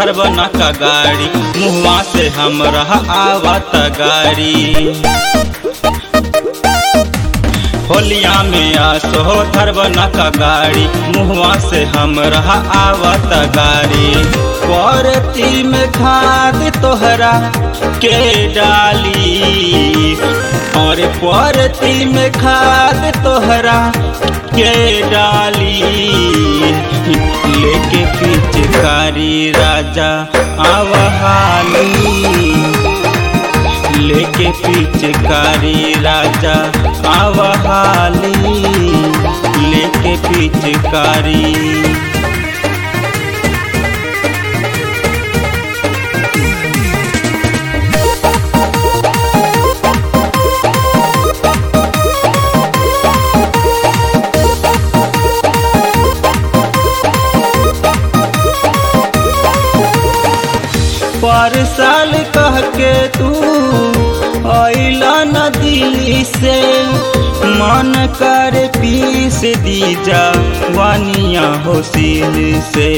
धरब न का गाड़ी मुहवा से हमरा आवत गाड़ी होलिया में आसो धरब न का गाड़ी मुहवा से हमरा आवत गाड़ी परती में खाद तोहरा के डाली और परती में खाद तोहरा के डाली लेके पिचकारी राजा आवहाली लेके पिचकारी राजा आवहाली लेके पिचकारी पर साल कह के तू अला न दिल्ली से मन कर पीस दी जा वानिया होसिल से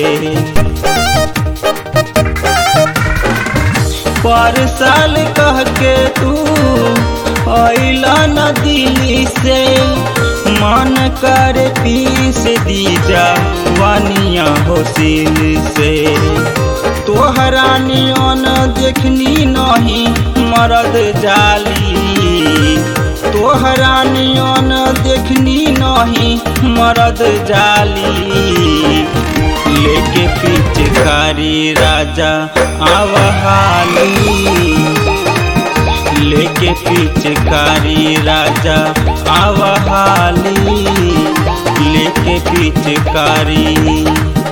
पर साल कह के तू अला न दिल्ली से मन कर पीस दी जा वानिया होसिल से तोहरा नियन देखनी नहीं मरद जाली तोहरा नियन देखनी नहीं मरद जाली लेके पिचकारी राजा आवहाली लेके पिचकारी राजा आवहाली लेके पिचकारी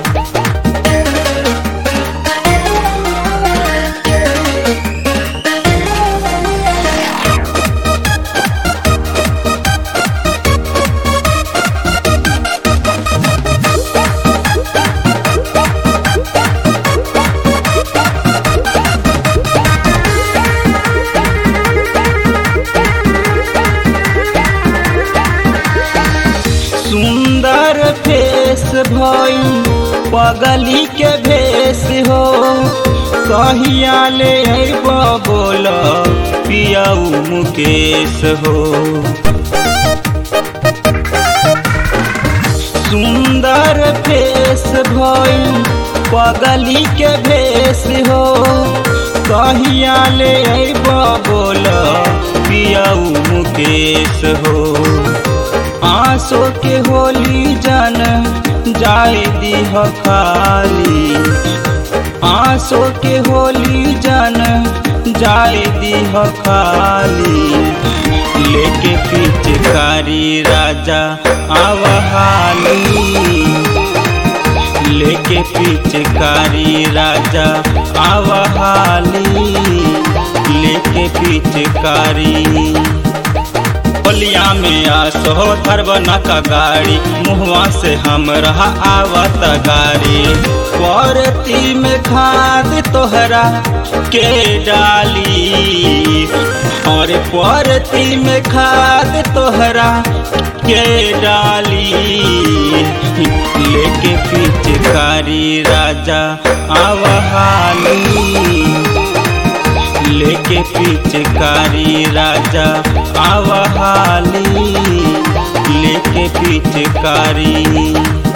सुंदर फेस भई पगली के भेस हो कहिया ले अइब बोल पियाऊ मुकेश हो सुंदर फेस भई पगली के भेस हो कहिया ले अइब बोल पियाऊ मुकेश हो आंसू के होली जन जाए दीह खाली आंसू के होली जन जाए दीह खाली लेके पिचकारी राजा आवहाली लेके पिचकारी राजा आवहाली लेके पिचकारी होलिया में आसो धरब न का गाड़ी मुहवा से हमरा आवत गाड़ी परती में खाद तोहरा के डाली और परती में खाद तोहरा के डाली लेके पिचकारी राजा आवहाली लेके पिचकारी राजा आवहाली लेके पिचकारी